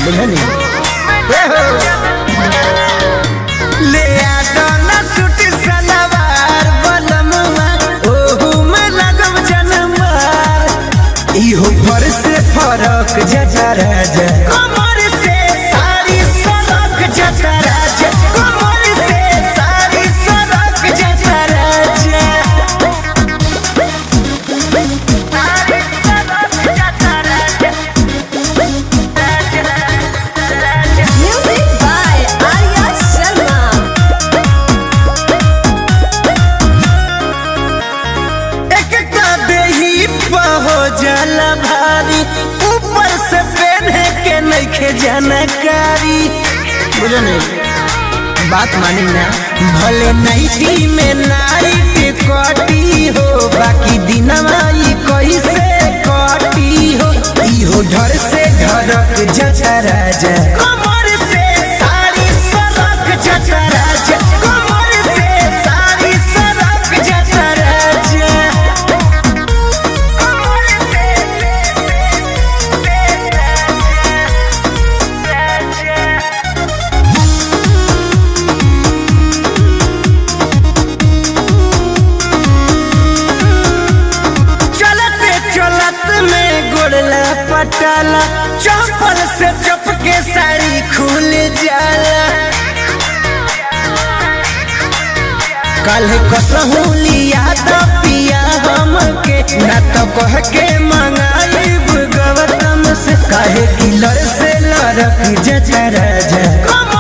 बुझनी ले आदना सूट सलवार बलमुआ ओहू में लगब जनमार इहो पर से फरक जजा राजा कमर से सारी सड़क जता राजा कमर से सारी सड़क जता राजा सारी सड़क जता राजा Music by Arya Sharma. एक का देही हो जाला भारी ऊपर से पहने के नइखे जानकारी बुझनी बात मानी ना भले नाइटी में नाइट कटी हो बाकी दिनवा ई कैसे कटी हो इहो ढर से ढरक जजा राजा कमर से सारी सड़क जता राजा कमर से सारी सड़क जता राजा कमर से चलते चलत में गोड़ला पटाला चप्पल से चपके साड़ी खुल जाला कल कसहू लिया तो पिया हमके ना तो कह के मंगाई गौतम से काहे किलर से लड़क जजा राजा कमर